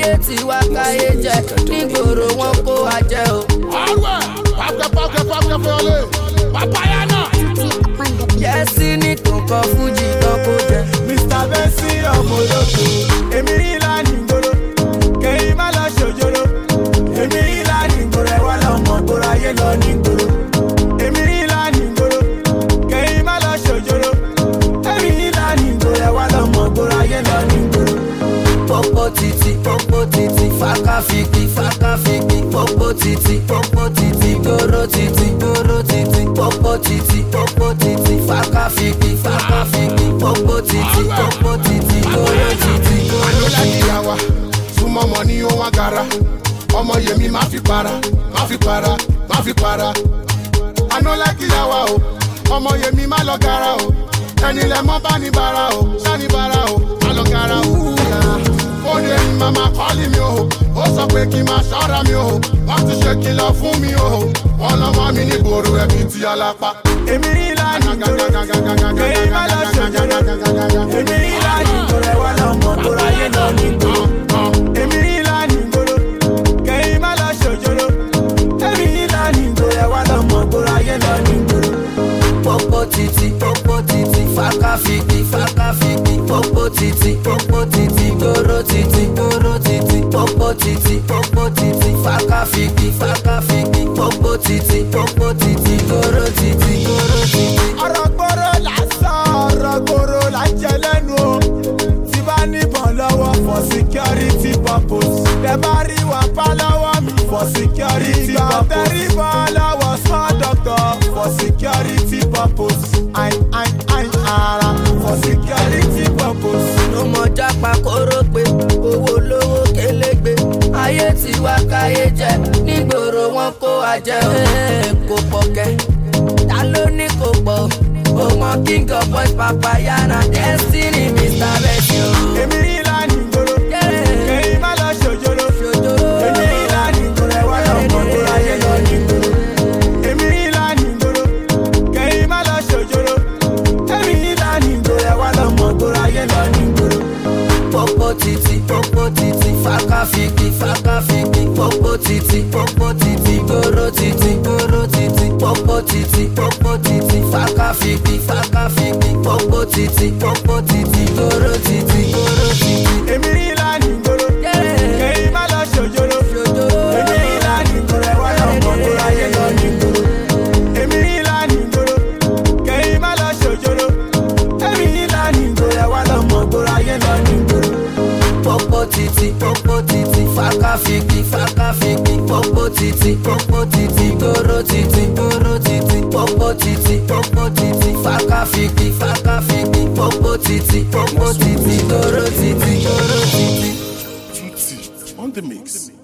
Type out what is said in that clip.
ayé ti wá káyé jẹ nígboro wọn kó wa jẹ o. ọ̀rọ̀ ẹ̀ pàkẹ́ pàkẹ́ pàkẹ́ fẹ́ọ́lẹ̀ pàpáyà náà. yẹ́sí ní kòkó fújì kan kó jẹ. mr bessi ọmọ olóko èmi rí ìlànà ìgboro kẹ́yìn má lọ ṣòjòrò èmi rí ìlànà ìgboro ẹ̀ wá lọ́mọ gbòòrò ayé lọ ní ìgboro èmi rí ìlànà ìgboro kẹ́yìn má lọ ṣòjòrò èmi rí ìlànà ìgboro ẹ̀ wá lọ́mọ gbòòrò ayé lọ ní ìgboro. Popo titi, popo titi, faka fiki, faka fiki, popo titi, popo titi, goro titi, goro titi, popo titi, popo titi, faka fiki, faka fiki, popo titi, popo titi, goro titi, goro àlọ́lá titi. ìyàwó súnmọ́ ọmọ ní ó wá gara ọmọ yèmí má fi para má fi para má fi para àlọ́lá ìyàwó o ọmọ yèmí má lọ gara o ẹni lẹ mọ́ bá ní bara o sani bara o má lọ gara o. ó ní ẹni màmá kọ́lì mi o ó sọ pé kí n máa ṣọ́ra mi o wọ́n ti ṣe kìlọ̀ fún mi o wọ́n lọ́mọ mi ní gbòòrò ẹbí ti alápá. èmi rí ìlànà ìgboro kẹ́yìn má lọ ṣòjòrò èmi rí ìlànà ìgboro ẹ̀ wá lọ́mọ gbòòrò ayé lọ ní ìgboro. èmi rí ìlànà ìgboro kẹ́yìn má lọ ṣòjòrò èmi rí ìlànà ìgboro ẹ̀ wá lọ́mọ gbòòrò ayé lọ ní ìgboro. Popo titi, popo titi, faka fiki, faka fiki, popo titi, popo titi, goro titi, goro titi, popo titi, popo titi, faka fiki, faka fiki, popo titi, popo titi, goro titi, goro titi. ọ̀rọ̀ gbòòrò lásán ọ̀rọ̀ gbòòrò là ń jẹ lẹ́nu o tí bá níbọn lọ́wọ́ for security purpose tẹ bá rí wọn pa lọ́wọ́ mi for security purpose tẹ̀rí bọ́ lọ́wọ́ small doctor for security purpose ain ain ain ara for security purpose. ló mọ jápa kóró pé owó lówó kélégbé ayé tí wá káyé jẹ nígboro wọn kó wa jẹ o. Ee, kò pọ̀ kẹ́ ta ló ní kò pọ̀ o mọ king of boys papaya na destiny mr bessie o. èmi rí ìlànà ìgboro Yeah. kẹ́yìn má lọ ṣòjòrò ṣòjòrò èmi rí ìlànà ìgboro ẹ̀ wá lọ́mọ gbòòrò ayé lọ ní ìgboro. èmi rí ìlànà ìgboro kẹ́yìn má lọ ṣòjòrò èmi rí ìlànà ìgboro ẹ̀ wá lọ́mọ gbòòrò ayé lọ ní ìgboro. popo titi popo titi faka fiki faka fiki popo titi popo titi goro titi goro titi popo titi popo titi faka fiki faka fiki popo titi popo titi goro titi goro titi. èmi rí ìlànà ìgboro Yeah. kẹ́yìn má lọ ṣòjòrò Ṣòjòrò. èmi rí ìlànà ìgboro ẹ̀ wá lọ́mọ gbòòrò ayé lọ ní ìgboro. èmi rí ìlànà ìgboro kẹ́yìn má lọ ṣòjòrò èmi rí ìlànà ìgboro ẹ̀ wá lọ́mọ gbòòrò ayé lọ ní ìgboro. Popo titi, popo titi, faka fiki, faka fiki, popo titi, popo titi, goro titi, goro titi, popo titi, popo titi, faka fiki, faka fiki, popo titi, popo titi, goro titi, goro titi. Tutti on the mix.